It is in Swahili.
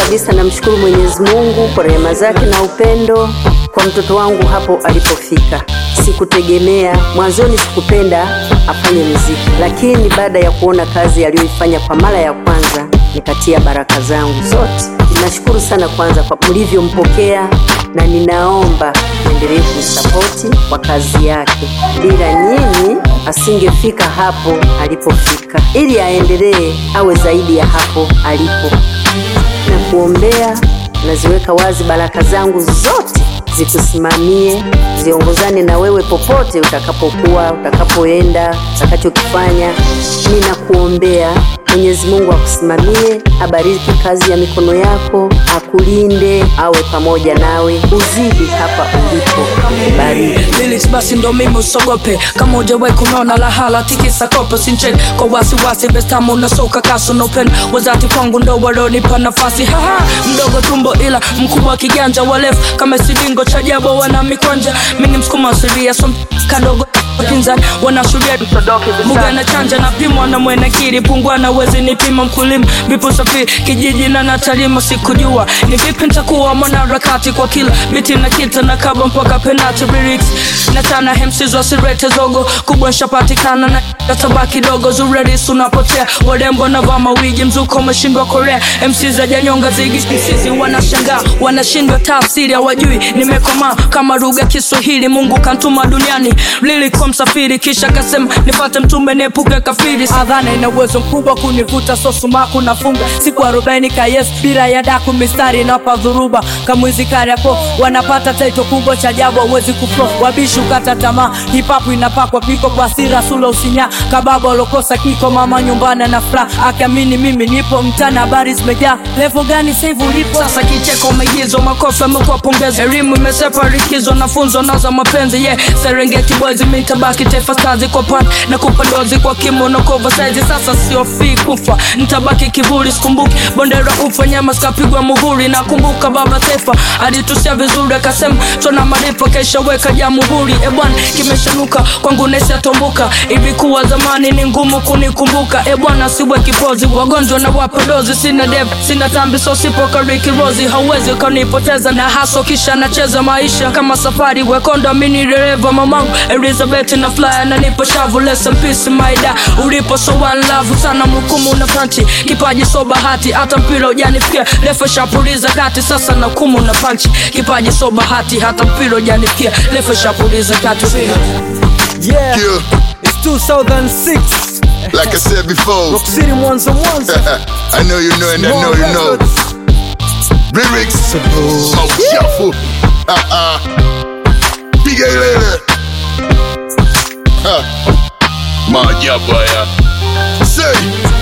kabisa namshukuru Mwenyezi Mungu kwa rehema zake na upendo kwa mtoto wangu hapo alipofika. Sikutegemea mwanzoni, sikupenda afanye muziki, lakini baada ya kuona kazi aliyoifanya kwa mara ya kwanza nikatia baraka zangu zote. Nashukuru sana kwanza kwa mlivyompokea, na ninaomba endelee kumsapoti kwa kazi yake. Bila nyinyi asingefika hapo alipofika, ili aendelee awe zaidi ya hapo alipo. Na kuombea, naziweka wazi baraka zangu zote zikusimamie, ziongozane na wewe popote utakapokuwa, utakapoenda, utakachokifanya. Ninakuombea Mwenyezi Mungu akusimamie, abariki kazi ya mikono yako, akulinde, awe pamoja nawe, uzidi hapa ulipo, bariki. lyrics basi ndo mimi usogope kama ujawahi kunona lahala tikisa kopo sinchek kwa wasiwasi bestamu unasoka kaso nopen wazati kwangu ndo walonipa nafasi haha mdogo tumbo ila mkubwa kiganja walefu kama silingo cha jabo wana mikwanja mini msukuma asilia som kadogo pinzani wanashuria buga na chanja na pimwa na mwenekiri pungwa na wezi nipima mkulima vipo safiri kijiji na natalima sikujua ni vipi nitakuwa mwanaharakati kwa kila biti na kita na kaba mpaka penati lyrics na tana hemsizwa sirete zogo kubwa nshapatikana na katabaki dogo zurerisi unapotea warembo na vaa mawigi mzuko umeshindwa korea mc za janyonga zigi msizi wanashangaa wanashindwa tafsiri hawajui nimekomaa kama lugha kiswahili mungu kantuma duniani lilikuwa msafiri kisha kasema nipate mtume niepuke kafiri adhana ina uwezo mkubwa kunivuta sosumaku nafunga siku arobaini kayes bila ya daku mistari inapa dhuruba kamwizi kariapo wanapata taito kubwa cha jabu awezi kuflo wabishi ukata tamaa hipapu inapakwa piko kwa sira sula usinya kababa walokosa kiko mama nyumbani na furaha akiamini mimi nipo mtana habari zimejaa levo gani saivu ulipo sasa kicheko maigizo makofi amekuwa pongezi elimu imesepa rikizo na funzo naza mapenzi yeah serengeti boys mitabaki taifa stazi kwa pan na kupandozi kwa kimo na kova saizi sasa siofii kufa nitabaki kivuli sikumbuki bondera ufa nyama sikapigwa muhuri nakumbuka baba taifa alitusia vizuri akasema tuna marifa kesha weka jamuhuri ebwana kimeshanuka kwangu nesiatombuka ilikuwa zamani ni ngumu kunikumbuka ebwana siwe kipozi wagonjwa na wapodozi sina dev sina tambi so sipo kariki rozi hauwezi ukanipoteza na haso kisha nacheza maisha kama safari wekonda mini dereva mamangu elizabeth na flyer na nipo shavu lesson peace maida ulipo so one love sana mhukumu na panchi kipaji so bahati hata mpira ujanifikia refa shapuliza kati sasa na kumu na panchi kipaji so bahati hata mpira ujanifikia refa shapuliza kati Yeah, Yeah, it's 2006. like I said before, Rock City Mwanza Mwanza. I know you know and I know you know. Lyrics, machafu. Ah, ah. Piga ilele. Ha. Maajabu haya. Say.